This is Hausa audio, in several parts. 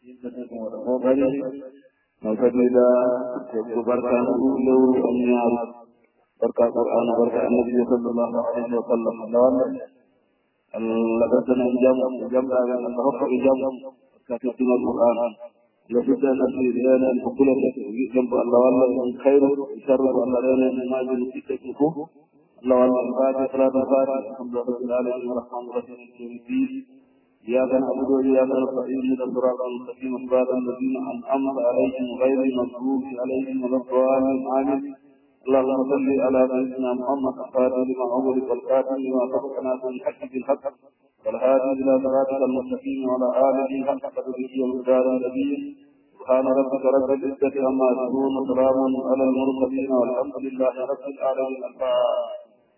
Alhamdulillah, berkat ulu anyar, berkat Quran, berkat Nabi Sallallahu Alaihi Wasallam. Lawan, لقدنا جم جم نهض جم كتبنا القرآن لابد أن أن نقول جنب الله والله من خير شر الله لنا ما من كتبه الله والله الفاتحة صلاة الفاتحة الحمد لله رب العالمين الرحمن الرحيم الدين إياك نعبد وإياك نستعين إلى الصراط المستقيم صراط الذين أنعمت عليهم غير المغضوب عليهم ولا الضالين آمين اللهم صل على سيدنا محمد الفاتح لما أغلق والكاتب لما سبقنا في الحق بالحق والهادي إلى صراطك المستقيم وعلى آله حق قدره ومقدار النبي سبحان ربك رب العزة عما يصفون وسلام على المرسلين والحمد لله رب العالمين الفاتحة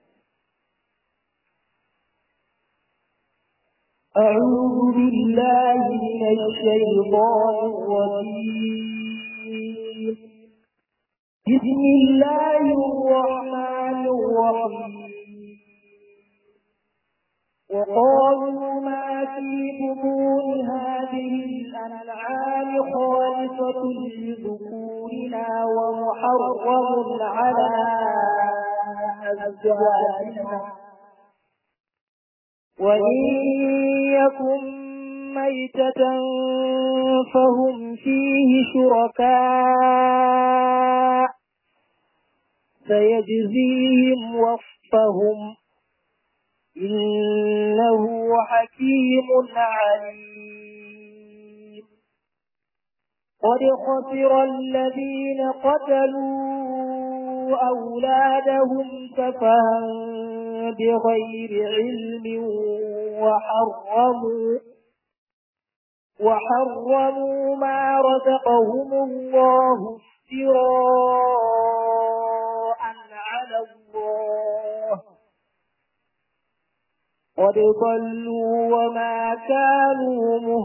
أعوذ بالله من الشيطان الرجيم بسم الله الرحمن الرحيم وقالوا ما في بطون هذه الأنعام خالصة لذكورنا ومحرم على أزواجنا وإن يكن ميتة فهم فيه شركاء سيجزيهم وصفهم إنه حكيم عليم قد خسر الذين قتلوا أولادهم سفها بغير علم وحرموا وحرموا ما رزقهم الله افتراء على الله قد ضلوا وما كانوا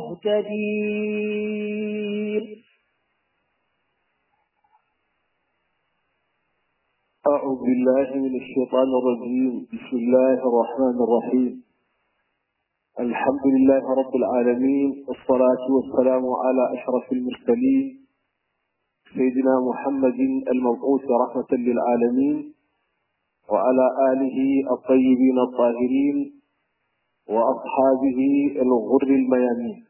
مهتدين أعوذ بالله من الشيطان الرجيم بسم الله الرحمن الرحيم الحمد لله رب العالمين والصلاة والسلام على أشرف المرسلين سيدنا محمد المبعوث رحمة للعالمين وعلى آله الطيبين الطاهرين وأصحابه الغر الميامين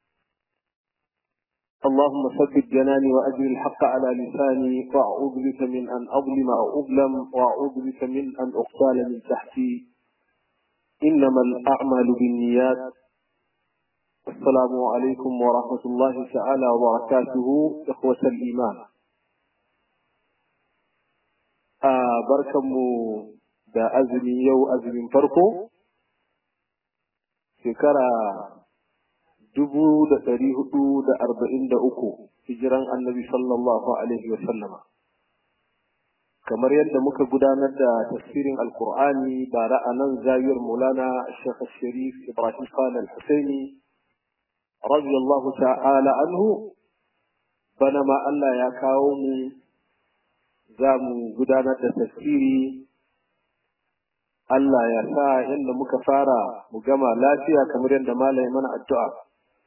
اللهم ثبت جناني وأجل الحق على لساني وأعوذ بك من أن أظلم أو أظلم وأعوذ بك من أن أقتال من تحتي إنما الأعمال بالنيات السلام عليكم ورحمة الله تعالى وبركاته إخوة الإيمان آه بركمو دا أزمي يو أزمي فرقو شكرا dubu da ɗari hudu da arba'in da uku hijiran annabi sallallahu alaihi wa sallama kamar yadda muka gudanar da tafsirin alkur'ani bara a nan zawiyar mulana shekh sharif ibrahim khan al-husaini radiyallahu ta'ala anhu bana ma Allah ya kawo mu za mu gudanar da tafsiri Allah ya sa yadda muka fara mu gama lafiya kamar yadda malaye mana addu'a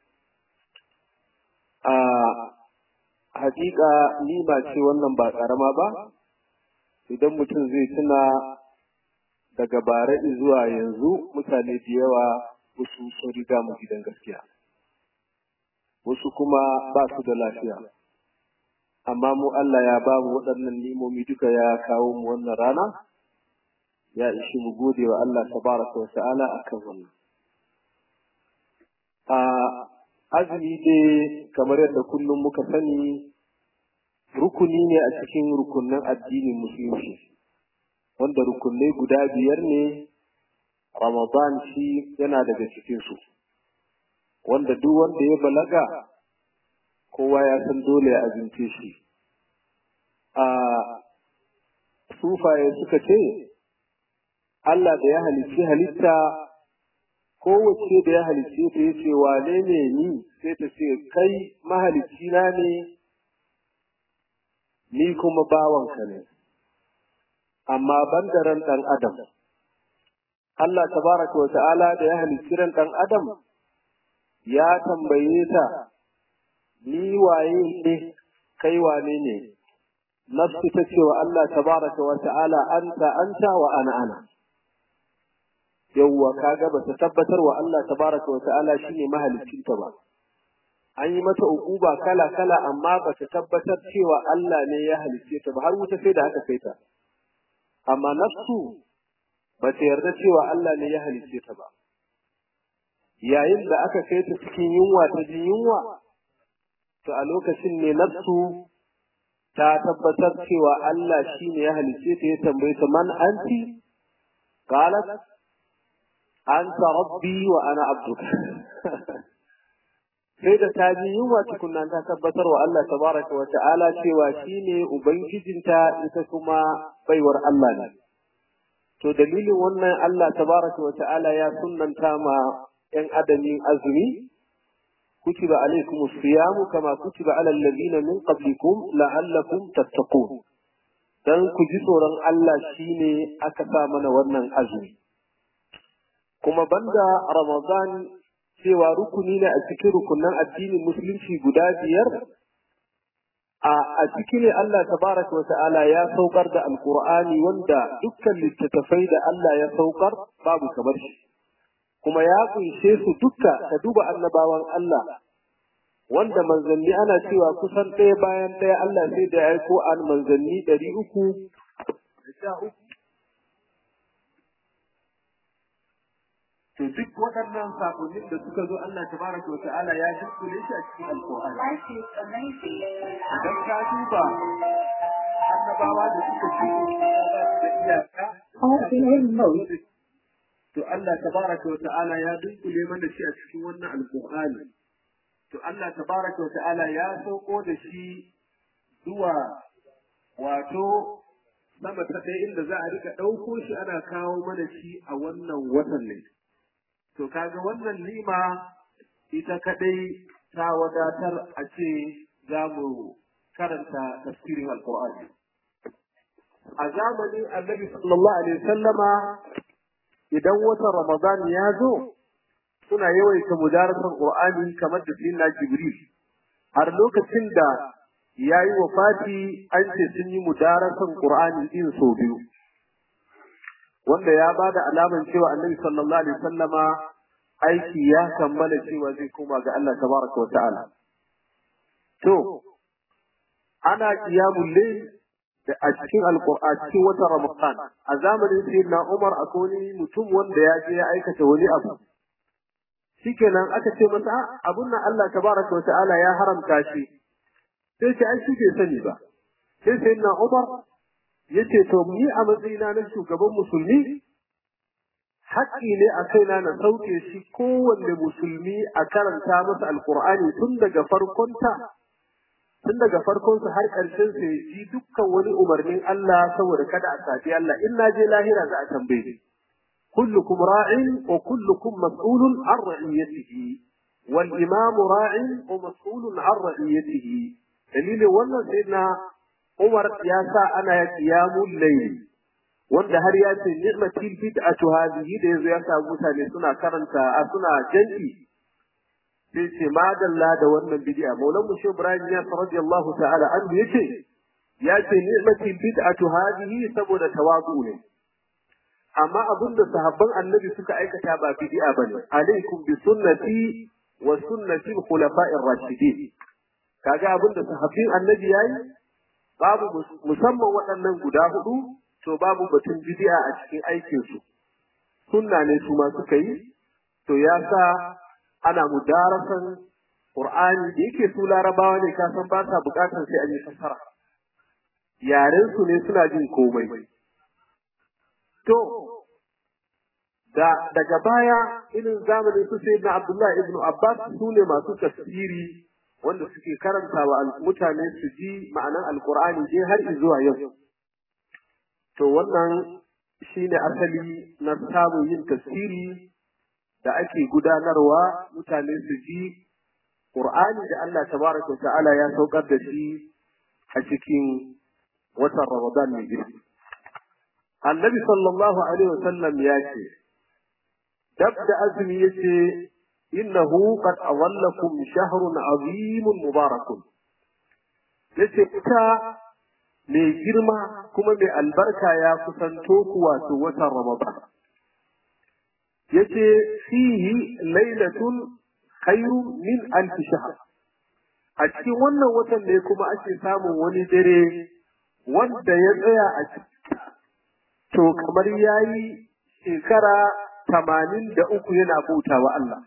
a hakika nima ce wannan ba karama ba idan mutum zai tuna daga bara zuwa yanzu mutane da yawa wasu sun riga mu gidan gaskiya wasu kuma ba su da lafiya amma mu Allah ya ba mu waɗannan nimomi duka ya kawo mu wannan rana ya ishi mu gode wa Allah tabaraka wa ta'ala akan wannan a azumi dai kamar yadda kullum muka sani rukuni ne a cikin rukunin addinin musulunci wanda rukunai guda biyar ne ramadan shi yana daga cikinsu wanda duk wanda ya balaga kowa ya san dole ya azumce shi a sufaye suka ce Allah da ya halicci halitta kowace da ya halicce ta ya ce wane ne ni sai ta ce kai mahalicci na ne ni kuma bawanka ne amma ban da ran ɗan adam Allah tabaraka wa ta'ala da ya halicci ran ɗan adam ya tambaye ta ni waye ne kai wane ne nafsu ta ce wa Allah tabaraka wa ta'ala anta anta wa ana ana yawwa kaga ba ta tabbatar wa Allah tabaraka wa ta'ala shine mahaliccinta ba an yi mata ukuba kala kala amma ba ta tabbatar cewa Allah ne ya halicce ta ba har wuta sai da haka kai ta amma nafsu ba ta yarda cewa Allah ne ya halicce ta ba yayin da aka kai ta cikin yunwa ta ji yunwa to a lokacin ne nafsu ta tabbatar cewa Allah shi ne ya halicce ta ya tambaye ta man anti qalat anta rabbi wa ana abduka sai da ta ji yunwa tukunna ta tabbatar wa Allah tabaraka wa ta'ala cewa shi ne ubangijinta ita kuma baiwar Allah ne to dalilin wannan Allah tabaraka wa ta'ala ya sunnanta ma ‘yan adamin azumi, kutiba alaikum siyamu kama kutiba alal ladina min qablikum la'allakum tattaqun dan ku ji tsoron Allah shine aka sa mana wannan azumi kuma banda Ramadan cewa rukuni ne a cikin rukunan addinin musulunci guda biyar a ciki ne Allah tabaraka wa ta'ala ya saukar da alqur'ani wanda dukkan littattafai da Allah ya saukar babu kamar shi kuma ya kunshe su duka ka duba annabawan Allah wanda manzanni ana cewa kusan ɗaya bayan ɗaya Allah sai da ya aiko an manzanni ɗari uku to duk waɗannan sakonnin da suka zo Allah tabaraka wa ta'ala ya dukkule shi a cikin alƙur'ani idan ka duba annabawa da suka ci da iyaka to Allah tabaraka wa ta'ala ya dunkule mana shi a cikin wannan alqur'ani to Allah tabaraka wa ta'ala ya sauko da shi zuwa wato sama ta ɗaya inda za a rika ɗauko shi ana kawo mana shi a wannan watan ne to kaga wannan nima ita kadai ta wadatar a ce za mu karanta tafsirin alqur'ani a zamanin annabi sallallahu alaihi wasallama idan watan Ramadan ya zo suna yawaita mudarasar Qur'ani kamar da sayyidina Jibril har lokacin da yayi wafati an ce sun yi mudarasar Qur'ani din so biyu wanda ya bada alaman cewa Annabi sallallahu alaihi wasallama aiki ya kammala cewa zai koma ga Allah tabaraka wa ta'ala to ana qiyamul layl da a cikin alqur'ani cikin watan ramadan a zamanin sayyidina umar akwai mutum wanda ya je ya aikata wani abu shikenan aka ce masa abun nan Allah tabaraka wa ta'ala ya haramta shi sai ce ai shi bai sani ba sai sayyidina umar yace to ni a matsayina na shugaban musulmi haƙƙi ne a kaina na sauke shi kowanne musulmi a karanta masa alqur'ani tun daga farkonta tun daga farkon su har ƙarshen su ji dukkan wani umarnin Allah saboda kada a sabi Allah in na je lahira za a tambaye ni kullukum ra'in wa kullukum mas'ulun an ra'iyatihi wal imam ra'in wa mas'ulun an ra'iyatihi dalilin wannan sai na Umar ya sa ana qiyamul layl wanda har ya ce ni'matil bid'atu hadhihi da yazo ya sa mutane suna karanta a suna jan'i sai ce madalla da wannan bid'a maulan mu shehu ibrahim ya radiyallahu ta'ala anhu yace ya ce ni'matil bid'atu hadhihi saboda tawazu ne amma abin da sahabban annabi suka aikata ba bid'a bane alaikum bi sunnati wa sunnati al-khulafa'ir rashidin kaga abin da sahabbin annabi yayi babu musamman waɗannan guda hudu to babu batun bid'a a cikin aikin su sunna ne su ma suka yi to ya sa ana mudarasan Qur'ani da yake su larabawa ne ka san ba sa bukatar sai an yi fasara yaren su ne suna jin komai to da daga baya irin zamanin su sai na Abdullahi ibn Abbas su ne masu tafsiri wanda suke karanta wa mutane su ji ma'anan alkur'ani je har zuwa yau to wannan shine asali na samun yin tafsiri da ake gudanarwa mutane su ji Qur'ani da Allah tabaraka ta'ala ya saukar da shi a cikin watan Ramadan mai girki. Annabi sallallahu alaihi wasallam ya ce dab da azumi yace innahu qad awallakum shahrun azimun mubarakun yace ita mai girma kuma mai albarka ya kusanto ku wato watan ramadan yace fihi lailatun khairun min alf shahr a cikin wannan watan ne kuma ake samun wani dare wanda ya tsaya a cikin to kamar yayi shekara tamanin da uku yana bauta wa Allah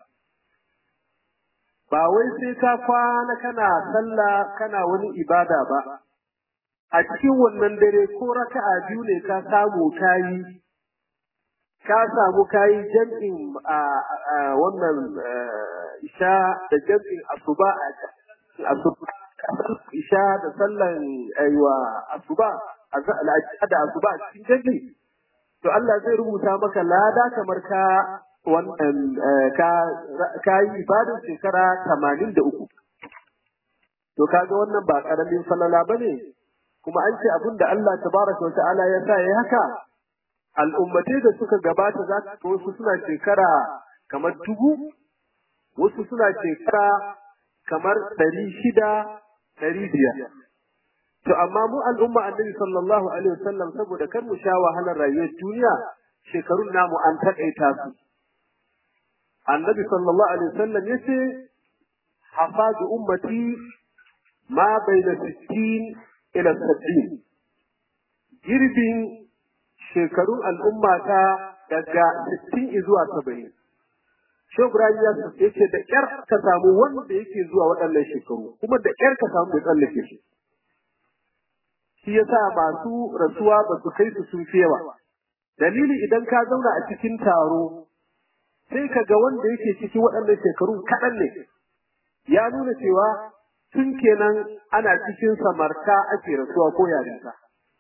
ba wai sai ka kwana kana sallah kana wani ibada ba a cikin wannan dare ko raka'a biyu ne ka samu kayi ka samu kayi jam'in a wannan isha da jam'in asuba a asuba isha da sallan aiwa asuba da asuba a cikin jam'i to Allah zai rubuta maka lada kamar ka wannan ka ka yi ibadar shekara 83 to kaga wannan ba karamin falala bane kuma an ce abin da Allah tabaraka wa ta'ala ya sa yayi haka al'ummatai da suka gabata za ka wasu suna shekara kamar dubu wasu suna shekara kamar ɗari shida ɗari biyar to amma mu al'umma annabi sallallahu alaihi wasallam saboda kar mu sha wahalar rayuwar duniya shekarun namu an taƙaita su annabi sallallahu alaihi wasallam yace hafadu ummati ma baina 60 ila 70 girbin shekarun al'umma ta daga 60 zuwa 70 Shehu Ibrahim ya ce da ƙyar ka samu wanda yake zuwa waɗannan shekaru kuma da ƙyar ka samu mai tsallake shi. Shi yasa masu rasuwa ba su kai su sun fi yawa. Dalili idan ka zauna a cikin taro sai ka ga wanda yake cikin waɗannan shekaru kaɗan ne. Ya nuna cewa tun kenan ana cikin samarta ake rasuwa ko yarinta.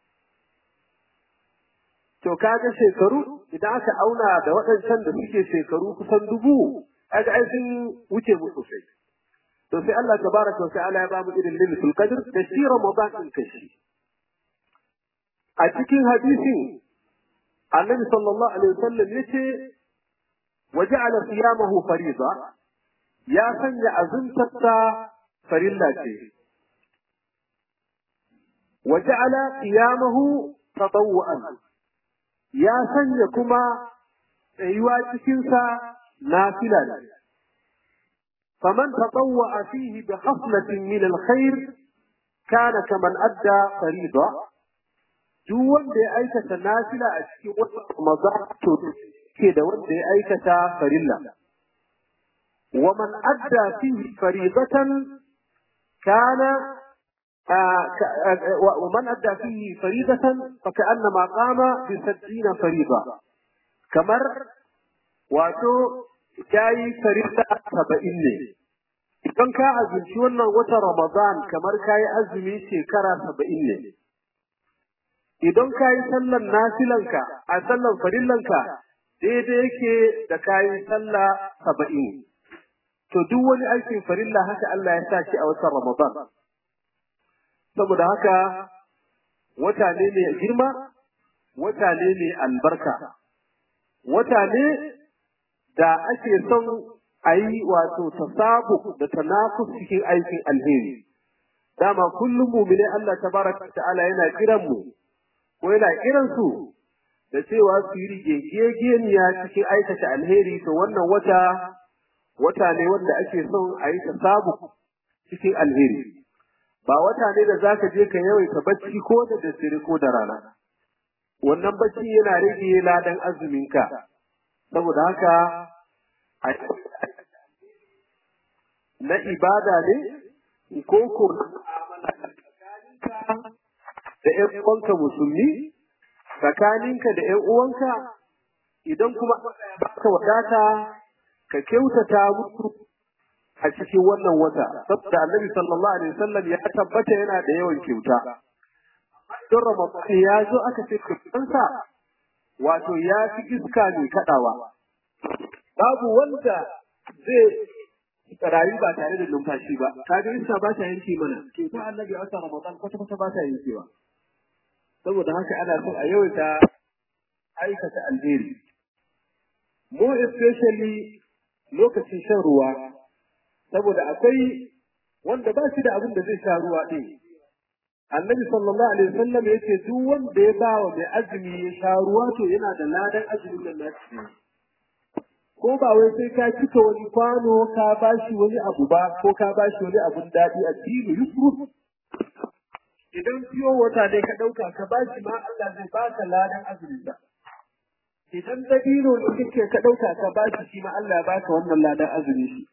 To kaga shekaru idan aka auna da waɗancan da suke shekaru kusan dubu, kaga ai sun wuce mu sosai. To sai Allah tabaraka wa ta'ala ya bamu irin lilisul qadr da shi Ramadan din kashi. A cikin hadisin Annabi sallallahu alaihi wasallam yace waja'ala siyamahu fariza ya sanya azuntarsa farilla ce. Waja'ala qiyamahu tatawwu'an ya sanya kuma tsayuwa cikinsa nafila ne. فمن تطوع فيه بخصلة من الخير كان كمن أدى فريضة دون دي أيكة نافلة أشكي ومضاعت كده وان دي أيكة فريلة ومن أدى فيه فريضة كان آه ومن أدى فيه فريضة فكأنما قام بستين فريضة كمر واتو جاي فريضة سبعين ne idan ka azumci wannan watan Ramadan kamar ka yi azumi shekara saba'in ne idan ka yi sallan nafilanka a sallan farillanka daidai yake da ka yi sallah saba'in to duk wani aikin farilla haka Allah ya sa shi a watan Ramadan saboda haka wata ne mai girma wata ne mai albarka wata ne da ake son a yi wato tasabu da tanakus cikin aikin alheri dama kullum mumine Allah tabaraka ta'ala yana kiran mu ko yana kiran su da cewa su yi rigegeniya cikin aikata alheri to wannan wata wata ne wanda ake son a yi tasabu cikin alheri ba wata ne da zaka je ka yawaita bacci ko da daddare ko da rana wannan bacci yana rage ladan azuminka saboda haka na ibada ne ko ko da ƴan uwanka musulmi tsakaninka da ƴan uwanka idan kuma baka wadata ka kyautata musu a cikin wannan wata saboda annabi sallallahu alaihi wasallam ya tabbata yana da yawan kyauta don ramadan ya zo aka ce kyautansa wato ya fi iska mai kaɗawa babu wanda zai rayu ba tare da numfashi ba kaga iska ba ta yanke mana ke ta annabi a watan ramadan kwata kwata ba ta yankewa saboda haka ana son a yawaita aikata alheri mu especially lokacin shan ruwa saboda akwai wanda ba shi da abin da zai sha ruwa ɗin annabi sallallahu alaihi wasallam ya ce duk wanda ya ba wa mai azumi ya sha ruwa to yana da ladan azumin nan nashi ko ba wai sai ka cika wani kwano ka ba shi wani abu ba ko ka ba shi wani abun daɗi a dini yusuf idan fiyo wata dai ka ɗauka ka ba shi ma Allah zai baka ladan azumin da idan dabino ne kake ka ɗauka ka ba shi shi ma Allah ya baka wannan ladan azumi shi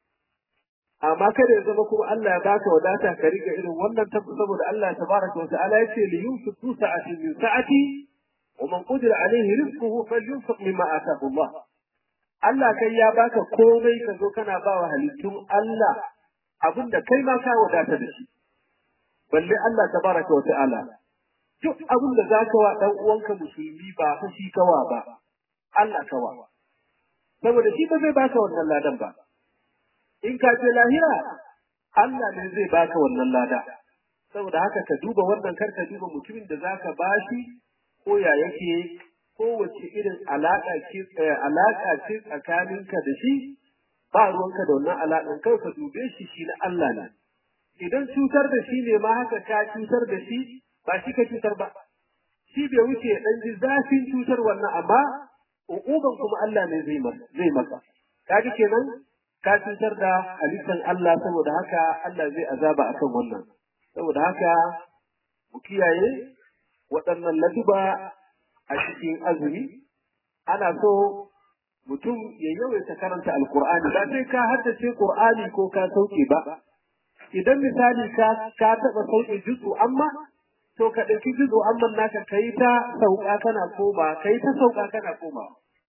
amma kada ya zama kuma Allah ya baka wadata ka riga irin wannan tabu saboda Allah tabaraka wa ta'ala yace li yunfiqu sa'ati min sa'ati wa man qadira alayhi rizquhu falyunfiq mimma ataahu Allah Allah kai ya baka komai ka zo kana ba wa halittun Allah abinda kai ma ka wadata da shi balle Allah tabaraka wa ta'ala duk abin da zaka wa dan uwanka musulmi ba fa shi kawa ba Allah kawa saboda shi ba zai baka wannan ladan ba in ka ce lahira Allah ne zai baka wannan lada saboda haka ka duba wannan kar ka duba mutumin da zaka bashi ko ya yake ko wace irin alaka ce alaka ce tsakaninka da shi ba ruwanka da wannan alakan kai ka dube shi shi na Allah ne idan cutar da shi ne ma haka ka cutar da shi ba shi ka cutar ba shi bai wuce dan ji zafin cutar wannan amma uquban kuma Allah ne zai maka zai maka kaji kenan ka cutar da halittar Allah saboda haka Allah zai azaba akan wannan saboda haka mu kiyaye waɗannan laduba a cikin azumi ana so mutum ya yawaita karanta alkur'ani ba sai ka haddace qur'ani ko ka sauke ba idan misali ka ka taɓa sauke jutsu amma to ka ɗauki jutsu amma naka kai ta sauka kana koma kai ta sauka kana koma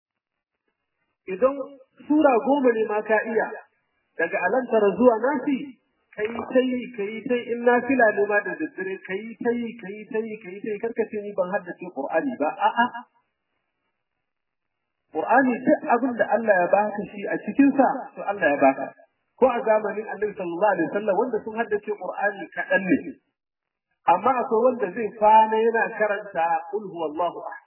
idan sura goma ne ma ka iya daga alantara zuwa nasi kai ta yi kai ta in nafila ne ma da daddare kai ta yi kai ta yi kai ta yi karkace ni ban haddace qur'ani ba a'a qur'ani duk abin da Allah ya baka shi a cikin sa to Allah ya baka ko a zamanin Annabi sallallahu alaihi wasallam wanda sun haddace qur'ani kaɗan ne amma akwai wanda zai kwana yana karanta qul huwallahu ahad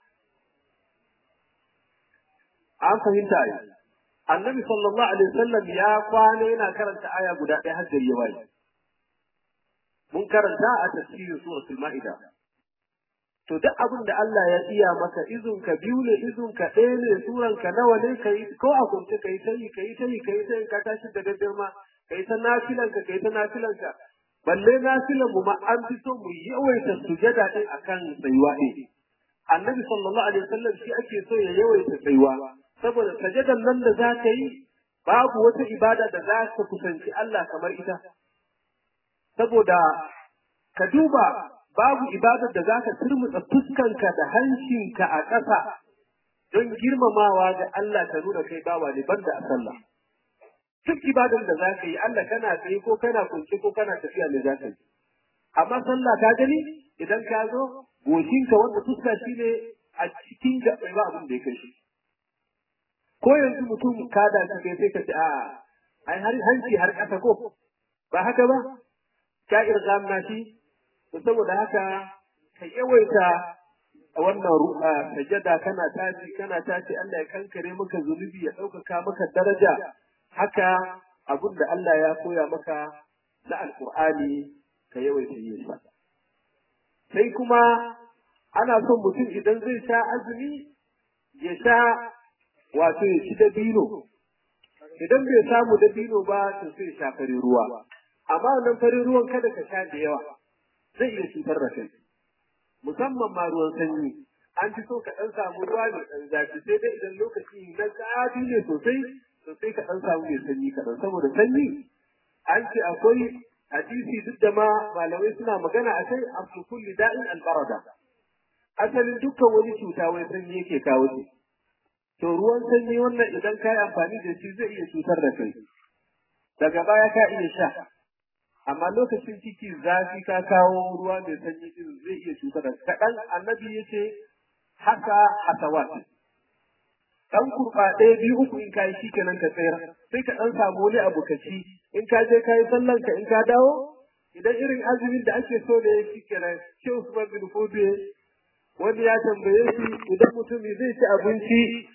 an fahimta ai annabi sallallahu alaihi wasallam ya kwana yana karanta aya guda ɗaya har gari ya waye mun karanta a tafsirin suratul ma'ida to duk abin da Allah ya iya maka izun ka biyu ne izun ka ɗaya ne suran ka nawa ne kai ko a kunce kai ta yi kai ta yi kai ta yi ka tashi da daddare kai ta nafilan ka kai ta nafilan ka balle nafilan mu ma an fi so mu yawaita sujada din akan tsayuwa ɗin annabi sallallahu alaihi wasallam shi ake so ya yawaita tsayuwa saboda sajadan nan da za ka yi babu wata ibada da za ka kusanci Allah kamar ita saboda ka duba babu ibadar da za ka turmutsa fuskanka da hancinka a ƙasa don girmamawa ga Allah ka nuna kai bawa ne banda a sallah duk ibadar da za ka yi Allah kana tsaye ko kana kunce ko kana tafiya ne za ka yi amma sallah ka gani idan ka zo goshinka wanda fuska shi ne a cikin gaɓɓai ba abin da ya kai shi ko yanzu mutum ka da shi kai sai ka ce a ai har hanci har ƙasa ko ba haka ba ka irgam na shi to saboda haka ka yawaita wannan ru'a sajada kana tashi kana tashi Allah ya kankare maka zunubi ya ɗaukaka maka daraja haka abin da Allah ya koya maka na alƙur'ani ka yawaita yin sa sai kuma ana son mutum idan zai sha azumi ya sha wato ya ci dabino idan bai samu dabino ba to sai ya sha farin ruwa amma wannan farin ruwan kada ka sha da yawa zai iya cutar da kai musamman ma ruwan sanyi an fi so ka ɗan samu ruwa mai ɗan zafi sai dai idan lokaci na zafi ne sosai sosai ka ɗan samu mai sanyi kaɗan saboda sanyi an ce akwai hadisi duk da ma malamai suna magana a kai a kulli da'in albarada asalin dukkan wani cuta wai sanyi yake kawo shi to ruwan sanyi wannan idan ka yi amfani da shi zai iya cutar da kai daga baya ka iya sha amma lokacin ciki zafi ka kawo ruwa mai sanyi din zai iya cutar da kaɗan annabi ya ce haka hasawat dan kurba ɗaya biyu uku in ka yi shi kenan ka tsayar sai ka ɗan samu wani abu ka ci in ka je ka yi sallan ka in ka dawo idan irin azumin da ake so da ya shi kenan shi Usman bin Fobe wani ya tambaye shi idan mutumi zai ci abinci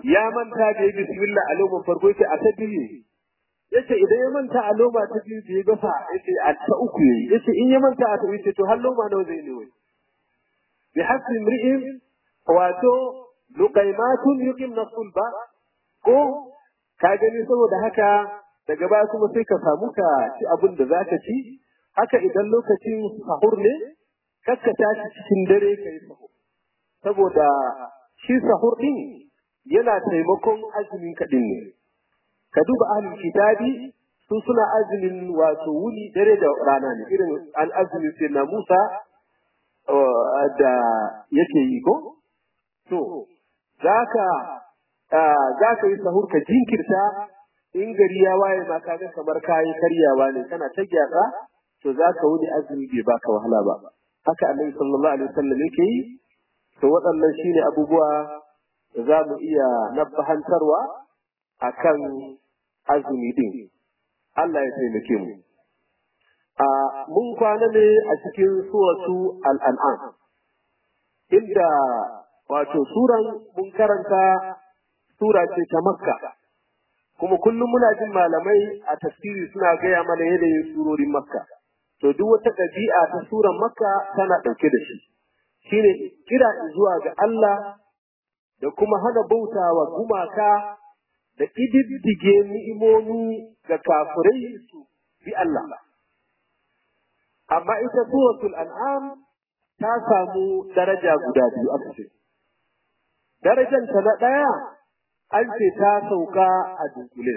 ya manta da ya bismillah a loman farko yace a ta biyu yace idan ya manta a loma ta biyu da ya gasa yace a ta uku yayi yace in ya manta a ta uku yace to har loma nawa zai ne wai bi hasbi imri'in wato luqaymatun yuqimna sulba ko ka gani saboda haka daga baya kuma sai ka samu ka ci abin da zaka ci haka idan lokacin sahur ne kakka tashi cikin dare kai sahur saboda shi sahur din yana taimakon azumin kaɗin ne ka duba ahlul kitabi su suna azumin wato wuni dare da rana ne irin an azumin sai na Musa da yake yi ko to zaka zaka yi sahur ka jinkirta in gari ya waye ma kaga kamar kayi karyawa ne kana ta gyatsa to zaka wuni azumi bai baka wahala ba haka annabi sallallahu alaihi wasallam yake yi to waɗannan shine abubuwa da za mu iya nabbahantarwa akan azumi din Allah ya taimake mu a mun kwana ne a cikin suratu al-an'am inda wato suran mun karanta sura ce ta makka kuma kullum muna jin malamai a tafsiri suna gaya mana yanayin surorin makka to duk wata ɗabi'a ta suran makka tana ɗauke da shi shine kira zuwa ga Allah da kuma hana bauta wa gumaka da ƙididdige ni'imomi ga kafirai su bi Allah. Amma ita suratul an'am ta samu daraja guda biyu a ce. Darajanta na ɗaya an ce ta sauka a dunkule.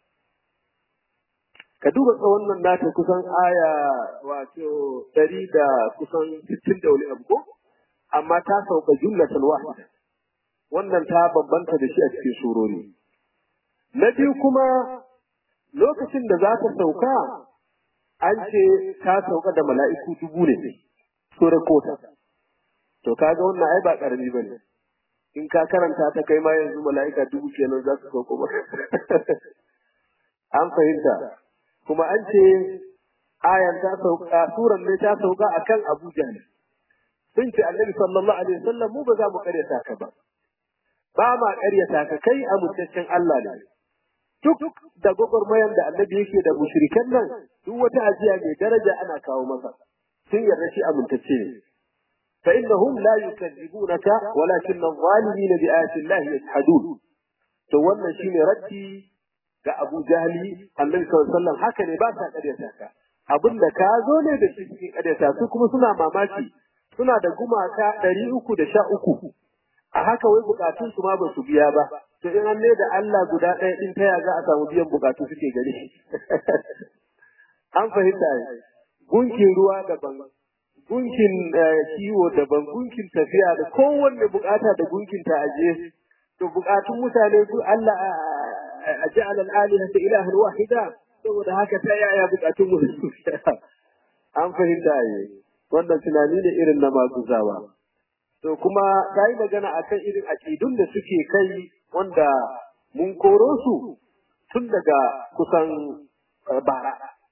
Ka duba tsawon nan nata kusan aya wato ɗari da kusan sittin da wani abu ko? Amma ta sauka jumlatan wahida. Wannan ta bambanta da shi a cikin surori. Na biyu kuma lokacin da za ta sauka an ce ta sauka da mala'iku dubu ne, surar kota. To kaga wannan ai ba ƙarami ba ne. In ka karanta ta kai ma yanzu mala'ika dubu kenan za su sauko ba. An fahimta. Kuma an ce ayan ta sauka, suran ne ta sauka akan Abu Jahl. Sun ce Annabi sallallahu alaihi wasallam mu ba za mu karyata ka ba. Ba ma karyata ka kai a mutaccen Allah ne. duk da gwagwarmayar da annabi yake da mushrikan nan duk wata ajiya mai daraja ana kawo masa sun yarda shi amintacce ne fa innahum la yukadzibunaka walakin adh-dhalimin bi ayati llahi yajhadun to wannan shine raddi ga Abu Jahli annabi sallallahu alaihi wasallam haka ne ba sa karyata ka abinda ka zo ne da shi cikin karyata su kuma suna mamaki suna da gumaka ɗari uku da sha uku a haka wai bukatun su ma ba su biya ba to in an da Allah guda ɗaya din ta za a samu biyan bukatu suke gare shi an fahimta ne gunkin ruwa daban gunkin kiwo daban gunkin tafiya da kowanne bukata da gunkin ta aje to bukatun mutane su Allah a ja'ala al-aliha ta ilahan wahida saboda haka ta yaya bukatun mu an fahimta ne wannan tunani ne irin na maguzawa to kuma ta yi magana a kan irin aƙidun da suke kai wanda mun koro su tun daga kusan bara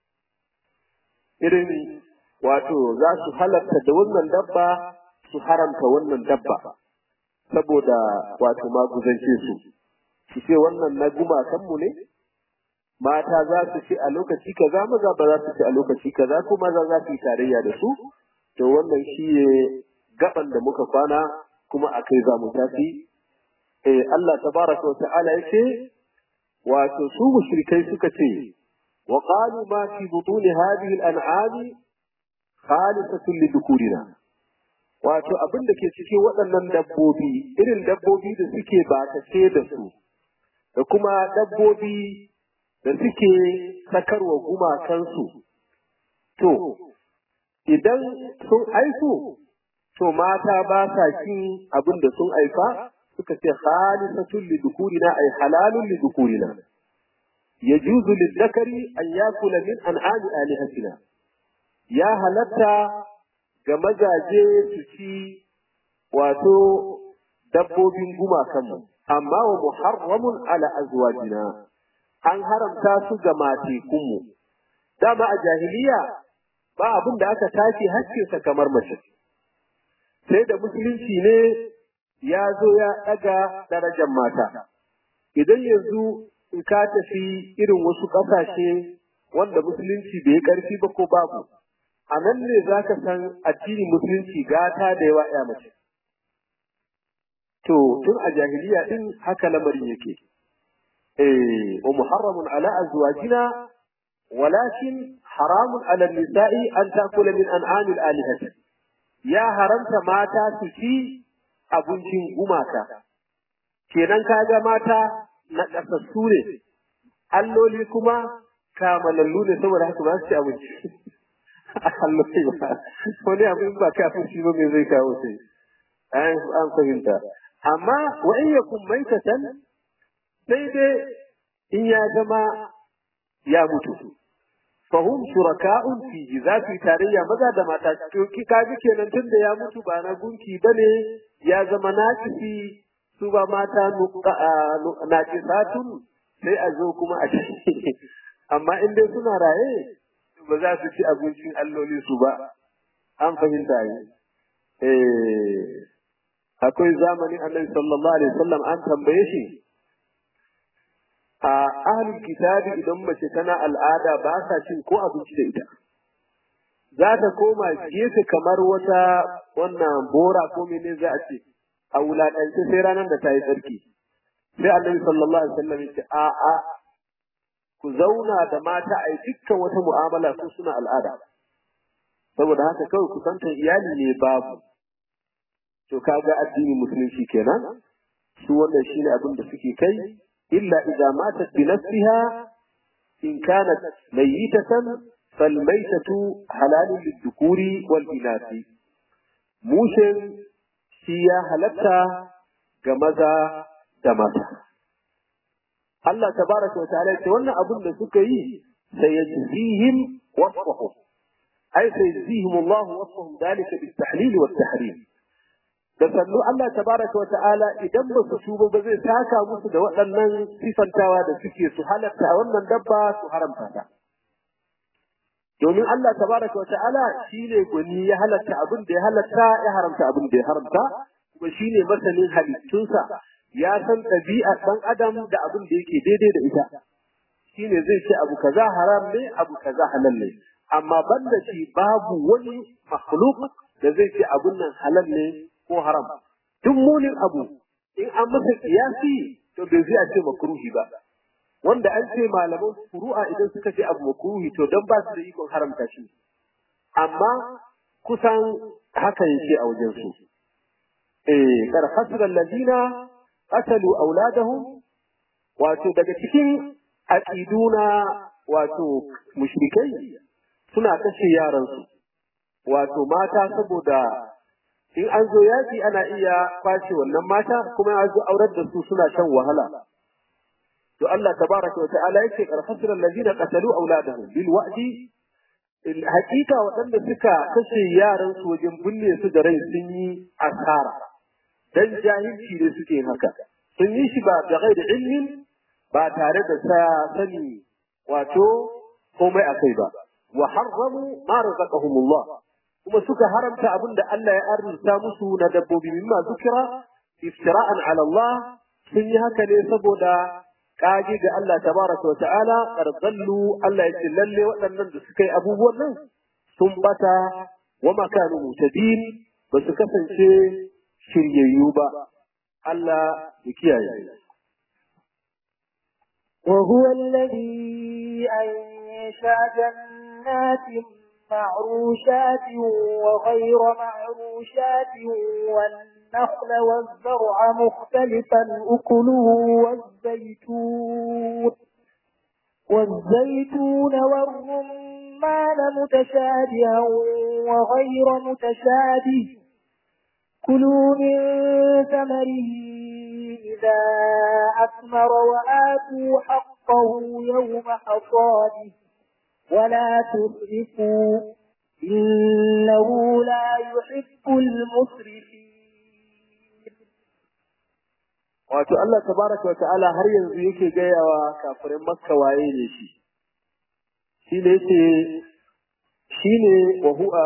irin wato za su halatta da wannan dabba su haramta wannan dabba saboda wato maguzance su su ce wannan na gumakanmu ne mata za su ce a lokaci kaza maza ba za su ce a lokaci kaza ko maza za su yi tarayya da su to wannan shi ne gaban da muka kwana kuma a kai za mu tafi eh Allah tabaraka wa ta'ala yake wato su mushrikai suka ce wa qalu ma fi butun hadhihi al-an'ami khalisatun lidukurina wato abin da ke cikin waɗannan dabbobi irin dabbobi da suke bakace da su da kuma dabbobi da suke sakarwa gumakansu to idan sun aiku to mata ba sa cin abin da sun aifa suka ce khalisatun lidukurina ay halalun lidukurina yajuzu lidhakari an yakula min an'ami alihatina ya halatta ga mazaje su ci wato dabbobin gumakanmu amma wa muharramun ala azwajina an haramta su ga matekunmu dama a jahiliya ba abin da aka tashi hakkinsa kamar mace sai da musulunci ne ya zo ya ɗaga darajar mata idan yanzu in ka tafi irin wasu ƙasashe wanda musulunci bai ƙarfi ba ko babu a nan ne za ka san addinin musulunci gata da yawa ya mace to tun a jahiliya din haka lamarin yake eh wa muharramun ala azwajina walakin haramun ala nisa'i an takula min an'amil alihati ya haramta mata su ci abincin gumaka kenan kaga mata na kasassu ne alloli kuma kamalallu ne saboda haka ba su ci abinci alloli ba wani abin ba kafin shi ba me zai kawo sai an fahimta amma wa in yakun maitatan sai dai in ya zama ya mutu fahum shuraka'un fi za su yi tarayya maza da mata to ki kaji kenan tun da ya mutu ba na gunki bane ya zama nakisi su ba mata nakisatun sai a zo kuma a ci amma in dai suna raye ba za su ci abincin alloli su ba an fahimta yi eh akwai zamanin annabi sallallahu alaihi wasallam an tambaye shi a ahlul kitabi idan mace tana al'ada ba sa cin ko abinci da ita za ta koma gefe kamar wata wannan bora ko mene za a ce a wulaƙance sai ranar da ta yi tsarki sai annabi sallallahu alaihi wasallam ya ce a a ku zauna da mata a yi dukkan wata mu'amala ko suna al'ada saboda haka kawai kusantar iyali ne babu to kaga addinin musulunci kenan su wannan shine abin da suke kai illa idza matat bi nafsiha in kanat mayyitatan fal maytatu halalun lidhukuri wal inasi mushin shi ya halatta ga maza da mata Allah tabaraka wa ta'ala ce wannan abin da suka yi sai yajzihim wasfahum ay sai yajzihim Allah wasfahum dalika bit tahlil wat tahrim da sannu Allah tabaraka wa ta'ala idan ba su tuba ba zai saka musu da waɗannan sifantawa da suke su halatta wannan dabba su haramta ta domin Allah tabaraka wa ta'ala shine gwani ya halatta abin da ya halatta ya haramta abin da ya haramta kuma shine masanin halittunsa ya san ɗabi'ar ɗan adam da abin da yake daidai da ita shine zai ce abu kaza haram ne abu kaza halal ne amma banda shi babu wani makhluk da zai ce abun nan halal ne ko haram duk munin abu in an masa kiyasi to bai zai a ce makruhi ba wanda an ce malaman furu'a idan suka ce abu makruhi to dan ba su da ikon haramta shi amma kusan haka yake a wajen su eh kar hasra alladina qatalu auladahum wato daga cikin aqiduna wato mushrikai suna kashe yaransu wato mata saboda in an zo yaki ana iya kwashe wannan mata kuma an zo aurar da su suna shan wahala to Allah tabaraka wa ta'ala yake karfasir allazina qatalu auladahum bil wa'di hakika waɗanda suka kashe yaran su wajen binne su da rai sun yi asara dan jahilci ne suke haka sun yi shi ba da ghairi ilmin ba tare da sa sani wato komai akai ba wa harramu ma razaqahumullah kuma suka haramta abin da Allah ya arzuta musu na dabbobi mimma zukira iftira'an ala Allah sun yi haka ne saboda kage ga Allah tabaraka wa ta'ala qardallu Allah ya ce lalle waɗannan da suka yi abubuwan nan sun bata wa makanu mutadin ba su kasance shiryayyu ba Allah ya kiyaye وهو الذي أنشأ جنات معروشات وغير معروشات والنخل والزرع مختلفا أكله والزيتون والزيتون والرمان متشابها وغير متشابه كلوا من ثمره إذا أثمر وآتوا حقه يوم حصاده ولا تسرفوا إنه لا يحب المسرفين wato Allah tabaraka wa ta'ala har yanzu yake gaya wa kafirin makka waye ne shi shi ne yake shi ne wa huwa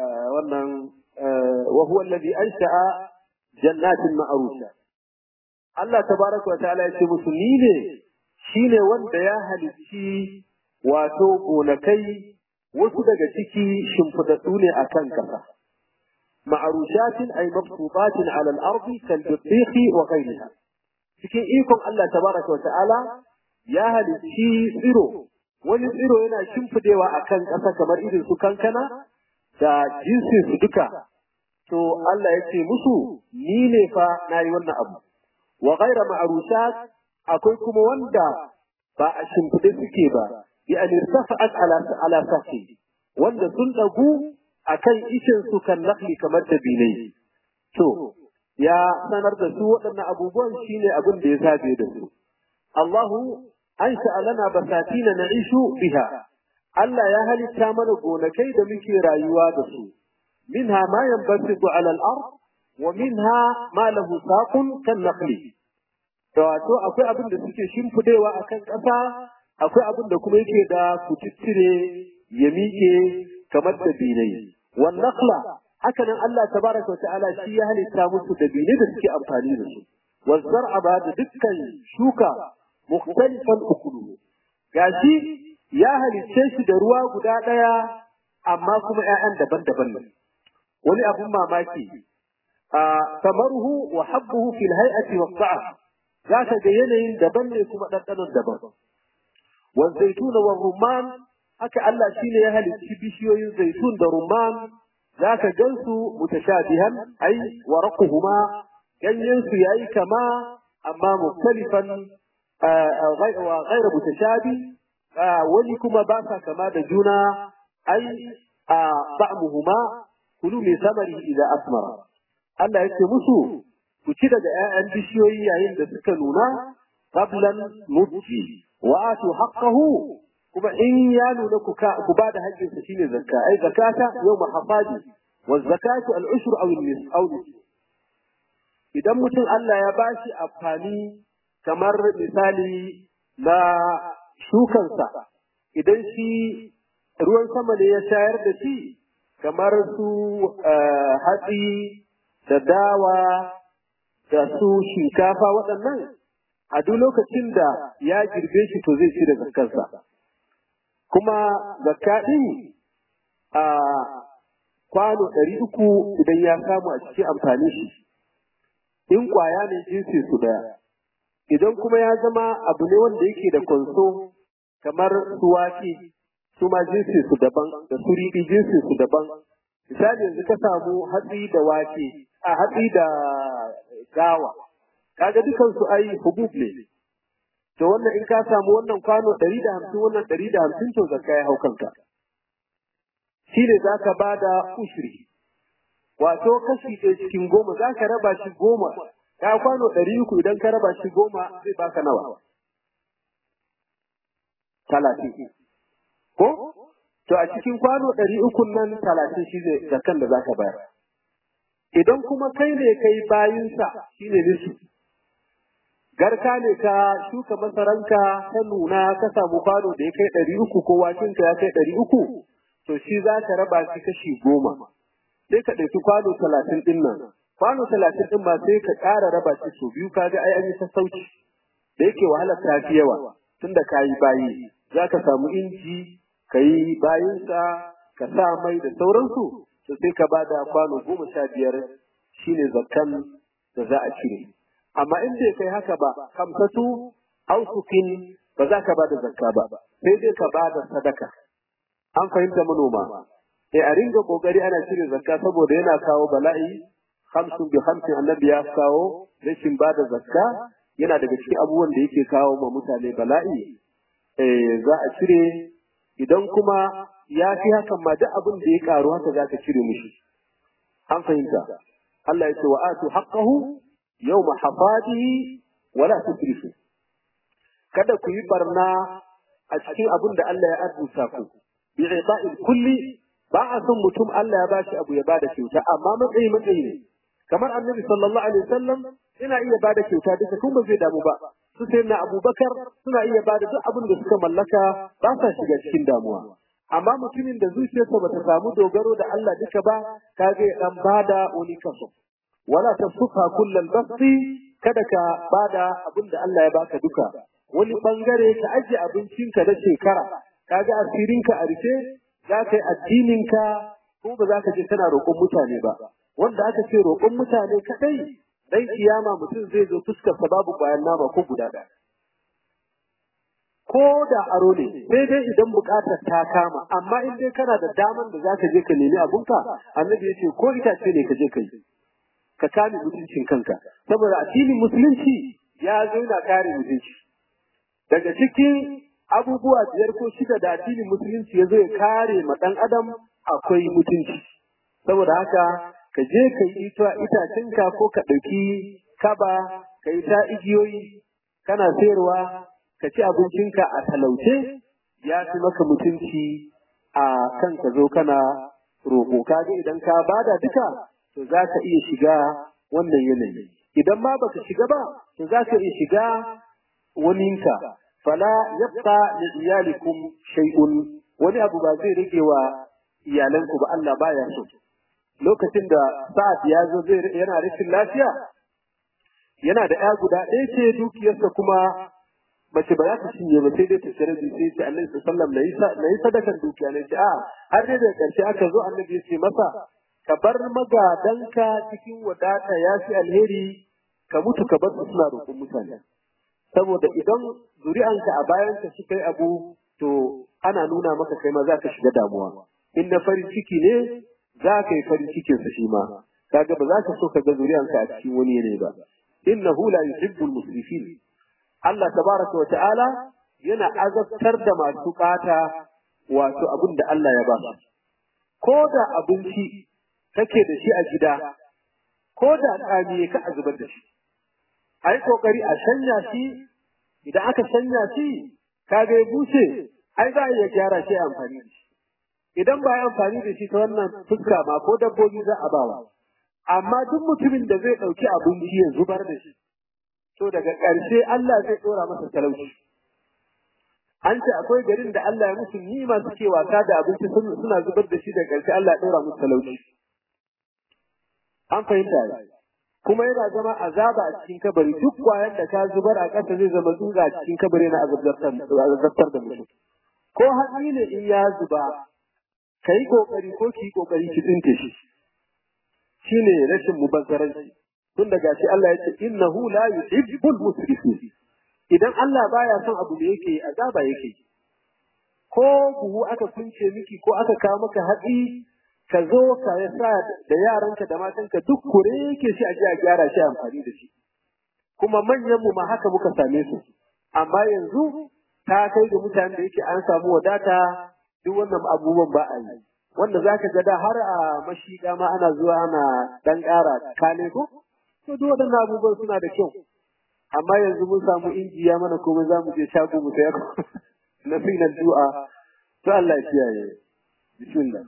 wannan wa huwa alladhi ansha'a jannatin ma'rusha Allah tabaraka wa ta'ala ya ce musu ni ne shine wanda ya halicci wato gonakai wasu daga ciki shimfidaddu ne akan kasa ma'arushatin ay mabsubatin ala al-ardi kal bitikhi wa ghayriha cikin ikon Allah tabaraka wa ta'ala ya halicci tsiro wani tsiro yana shimfidewa akan kasa kamar irin su kankana da jinsin su duka to Allah ya ce musu ni ne fa nayi wannan abu wa ghayra ma'rushat akwai kuma wanda ba a shimfide suke ba yani irtafa'at ala ala sahi wanda sun dagu akan ishin su kan nakli kamar da bilai to ya sanar da su waɗannan abubuwan shine abin da ya sabe da su Allahu ansha lana basatina na'ishu biha Allah ya halitta mana gonakai da muke rayuwa da su minha ma yanbasitu ala al-ard wa minha ma lahu saqun kan naqli da wato akwai abin da suke shimfidewa akan ƙasa akwai abin da kuma yake da kuciccire ya miƙe kamar da binai wan naqla haka nan Allah tabaraka wa ta'ala shi ya halitta musu da binai da suke amfani da su wal zar'a ba da dukkan shuka mukhtalifan ukulu gashi ya halicce shi da ruwa guda ɗaya amma kuma ‘ya'yan daban-daban ne. Wani abun mamaki, a samaruhu wa habbuhu fil hay'ati wa sa'a za ka ga yanayin daban ne kuma ɗanɗanon daban. Wa zaituna wa rumman haka Allah shi ne ya halicci bishiyoyin zaitun da rumman za ka gansu mutashabihan ai wa raquhuma ganyen su yayi kama amma muktalifan wa ghayra mutashabi wani kuma ba sa kama da juna ai a ba'muhuma kulu min samari idza asmara Allah yake musu ku ci daga ƴaƴan bishiyoyi yayin da suka nuna qablan mudji wa atu haqqahu kuma in ya nuna ku ka ku bada haƙƙin sa shine zakka ai zakata yawma hafadi wa zakatu al ushur aw al nis aw idan mutum Allah ya bashi amfani kamar misali na shukansa idan shi ruwan sama ne ya shayar da shi kamar su hatsi da dawa da su shinkafa waɗannan a duk lokacin da ya girbe shi to zai ci da zakkarsa kuma zakka ɗin a kwano ɗari uku idan ya samu a cikin amfani shi in ƙwaya ne jinsi su ɗaya idan kuma ya zama abu ne wanda yake da konso kamar su wake su ma jinsin su daban da su riɗi jinsin su daban misali yanzu ka samu hatsi da wake a hatsi da gawa kaga dukan su ai hubub ne to wannan in ka samu wannan kwano ɗari da hamsin wannan ɗari da hamsin to zakka ya hau kanka shi ne za ka ba da ushiri wato kashi ɗaya cikin goma za ka raba shi goma ka kwano ɗari uku idan ka raba shi goma zai baka nawa talatin ko to a cikin kwano ɗari uku nan talatin shi ne zakan da za ka bayar idan kuma kai ne kai bayinsa shi ne nisu garka ne ka shuka masaranka ta nuna ka samu kwano da ya kai ɗari uku ko wakinka ya kai ɗari uku to shi za ka raba shi kashi goma sai ka ɗauki kwano talatin ɗin nan kwano talatin ɗin ma sai ka ƙara raba shi sau biyu kaga ai an yi sassauci da yake wahalar ta fi yawa tunda ka yi bayi za ka samu inji ka yi bayinsa ka sa mai da sauransu to sai ka ba da kwano goma sha biyar shine zakkan da za a cire amma in bai kai haka ba kamsatu ausukin ba za ka ba da zakka ba sai dai ka ba da sadaka an fahimta manoma sai a ringa kokari ana cire zakka saboda yana kawo bala'i hamsin bi hamsin annabi ya kawo rashin ba da zakka yana daga cikin abubuwan da yake kawo ma mutane bala'i eh za a cire idan kuma ya fi hakan ma duk abin da ya karu haka za ka cire mishi an fahimta Allah ya ce wa atu haqqahu yawma hafadihi wa la tusrifu kada ku yi barna a cikin abin da Allah ya arzuta ku bi i'ta'il kulli ba a son mutum Allah ya bashi abu ya bada kyauta amma matsayi matsayi ne kamar annabi sallallahu alaihi wasallam yana iya bada kyauta duka kun ba zai damu ba su sai na abubakar suna iya bada duk abin da suka mallaka ba sa shiga cikin damuwa amma mutumin da zuciyarsa bata samu dogaro da Allah duka ba kage ya dan bada wani kaso wala tasufa kullal basti kada ka bada abin da Allah ya baka duka wani bangare ka ajiye abincinka na shekara kaga asirinka a rufe za ka yi addininka ko ba za ka je kana roƙon mutane ba wanda aka ce roƙon mutane kadai dan kiyama mutum zai zo fuskarsa babu bayan nama ko guda ɗaya ko da aro ne sai dai idan buƙatar ta kama amma in dai kana da daman da zaka je ka nemi abunka annabi ya ce ko itace ne ka je ka yi ka kame mutuncin kanka saboda addinin musulunci ya zo yana kare mutunci daga cikin abubuwa biyar ko shida da addinin musulunci ya zo ya kare ma ɗan adam akwai mutunci saboda haka ka je ka yi itacenka ko ka ɗauki kaba ka yi ta igiyoyi kana sayarwa ka ci abincinka a talauce ya fi maka mutunci a kan ka zo kana roƙo kaga idan ka bada duka to za ka iya shiga wannan yanayi idan ma baka shiga ba to za ka iya shiga waninka fala yabqa li iyalikum shay'un wani abu ba zai rage wa iyalanku ba Allah baya so lokacin da sa'ad ya zo zai yana rashin lafiya yana da ya guda ɗaya ce dukiyarsa kuma mace ba za ta cinye ba sai dai ta shirya sai ce annabi sallallahu alaihi wasallam na yi sadakan dukiya ne ce a har dai da ƙarshe aka zo annabi ya ce masa ka bar magadanka cikin wadata ya fi alheri ka mutu ka bar su suna roƙon mutane saboda idan zuri'anka a bayanka suka yi abu to ana nuna maka kai ma za ka shiga damuwa in na farin ciki ne za ka yi farin cikin sa shi ma kaga ba za ka so ka ga zuri'anka a cikin wani ne ba innahu la yuhibbul musrifin Allah tabaraka wa ta'ala yana azabtar da masu ɓata wato abin da Allah ya ba su ko da abinci kake da shi a gida ko da tsami ka a zubar da shi a yi kokari a shanya shi idan aka shanya shi kaga ya bushe ai za a iya gyara shi amfani da shi idan ba ya amfani da shi ta wannan fuska ma ko dabbobi za a bawa amma duk mutumin da zai ɗauki abinci ya zubar da shi to daga ƙarshe Allah zai ɗora masa talauci an ce akwai garin da Allah ya musu nima suke wasa da abinci suna zubar da shi da ƙarshe Allah ya ɗora musu talauci an fahimta kuma yana zama azaba a cikin kabari duk kwayan da ka zubar a ƙasa zai zama tsutsa a cikin kabari na azabtar da mutum ko hatsi ne in ya zuba ka yi ƙoƙari ko ki yi ƙoƙari ki tsinke shi shine rashin mubazzaranci tun daga shi Allah ya ce innahu la yuhibbul musrifin idan Allah baya son abu da yake azaba yake ko buhu aka kunce miki ko aka kawo maka hatsi ka zo ka sa da yaranka da matanka duk kure yake shi a ji a gyara shi amfani da shi kuma manyan mu ma haka muka same su amma yanzu ta kai ga mutanen da yake an samu wadata duk wannan abubuwan ba a yi wanda zaka ga da har a mashiga ma ana zuwa ana dan ƙara kale ko to duk waɗannan abubuwan suna da kyau amma yanzu mun samu injiya mana komai za mu je shago mu sayar na finan du'a to Allah ya kiyaye bismillah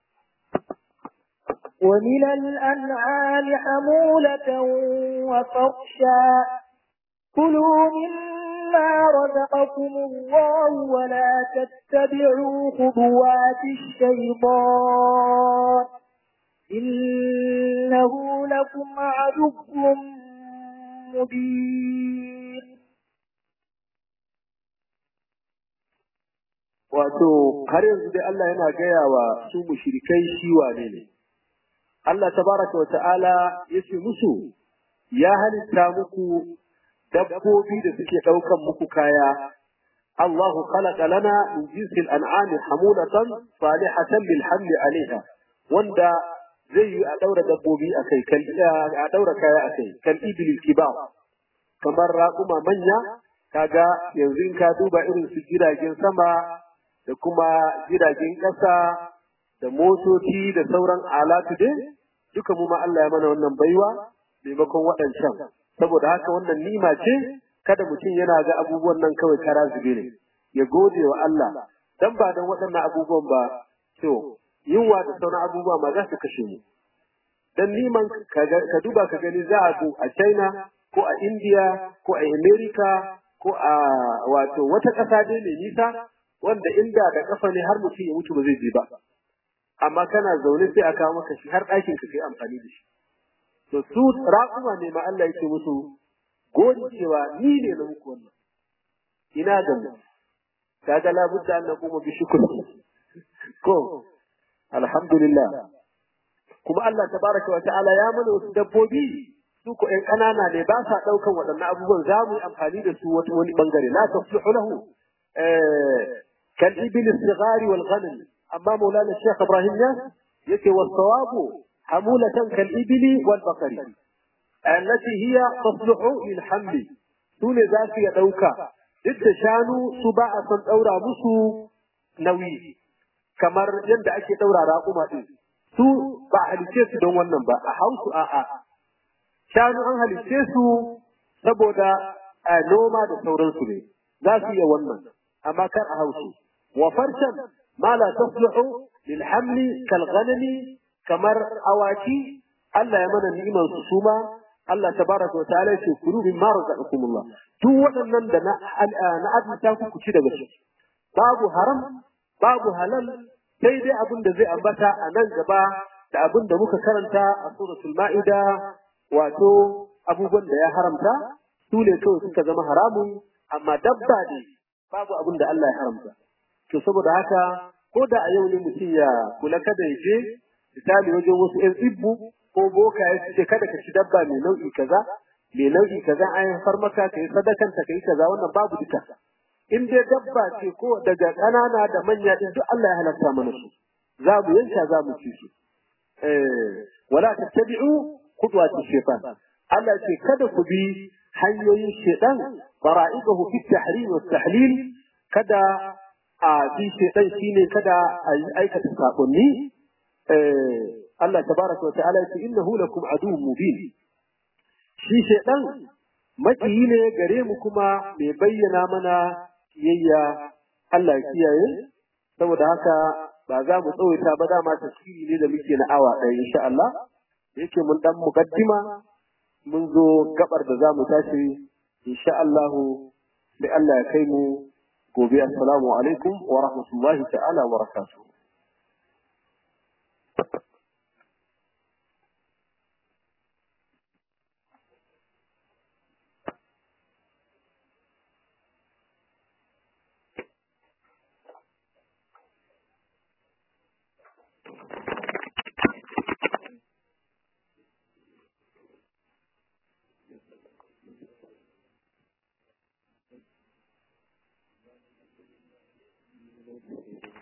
ومن الأنعام حمولة وفرشا كلوا مما رزقكم الله ولا تتبعوا خطوات الشيطان إنه لكم عدو مبين wato har yanzu dai Allah yana gaya wa su mushrikai shi wane ne Allah tabaraka wa ta'ala yace musu ya halitta muku dabbobi da suke daukan muku kaya Allahu khalaqa lana min jinsil an'ami hamulatan salihatan lil hamli alaiha wanda zai yi a daura dabbobi a kai kan a daura kaya a kai kan ibil kiba kamar raƙuma manya kaga yanzu in ka duba irin su jiragen sama da kuma jiragen ƙasa da motoci da sauran alatu dai duka mu ma Allah ya mana wannan baiwa maimakon waɗancan saboda haka wannan nima ce kada mutum yana ga abubuwan nan kawai kara zube ne ya gode wa Allah dan ba dan waɗannan abubuwan ba to yunwa da sauran abubuwa ma za su kashe mu dan niman ka duba ka gani za a zo a China ko a India ko a America ko a wato wata ƙasa dai mai nisa wanda inda da kafa ne har mutum ya mutu ba zai je ba amma kana zaune sai a kawo maka shi har ɗakin ka kai amfani da shi to su raƙuma ne ma Allah yake musu gori cewa ni ne na muku wannan ina ga mu kaga labudda an kuma bi shukri ko alhamdulillah kuma Allah tabaraka wa ta'ala ya mana wasu dabbobi su ko ƴan ƙanana ne ba sa ɗaukan waɗannan abubuwan za mu yi amfani da su wata wani bangare la tasluhu lahu kal ibil as-sighari wal ghanam amma maulana shaykh ibrahim ya yace was sawabu hamulatan kal ibili wal baqari allati hiya tasluhu lil hamli sune za su ya ɗauka duk da shanu su ba a son ɗaura musu nauyi kamar yadda ake ɗaura raƙuma ɗin su ba a halice su don wannan ba a hausu a'a shanu an halice su saboda a noma da sauransu ne za su iya wannan amma kar a hausu wa farshan ma la tasluhu lil hamli kal ghanami kamar awaki Allah ya mana ni'imar su suma Allah tabaraka wa ta'ala ya ce kulu mimma razaqakumullah duk waɗannan da na na azumta ku ku ci daga shi babu haram babu halal sai dai abin da zai ambata a nan gaba da abin da muka karanta a suratul ma'ida wato abubuwan da ya haramta su ne kawai suka zama haramun amma dabba ne babu abin da Allah ya haramta to saboda haka ko da a yau ne mutum ya kula kada ya je misali wajen wasu ƴan tsibbu ko boka ya ce kada ka ci dabba mai nau'i kaza mai nau'i kaza an far maka ka yi sadakanta ka yi kaza wannan babu duka in dai dabba ce ko daga ƙanana da manya din duk Allah ya halatta mana su za mu yanka za mu ci su eh wala tattabi'u khudwati shaytan Allah ce kada ku bi hanyoyin shaytan bara'idahu fi tahrim wa tahlil kada a bi shaytan shine kada a aikata sakonni eh Allah tabaraka wa ta'ala ya ce innahu lakum aduwwun mubin shi shaytan makiyi ne gare mu kuma mai bayyana mana kiyayya Allah ya kiyaye saboda haka ba za mu tsawaita ba dama tafsiri ne da muke na awa ɗaya insha Allah yake mun dan mukaddima mun zo gabar da za mu tashi insha Allah da Allah ya kai mu gobe assalamu alaikum wa rahmatullahi ta'ala wa barakatuh Thank you.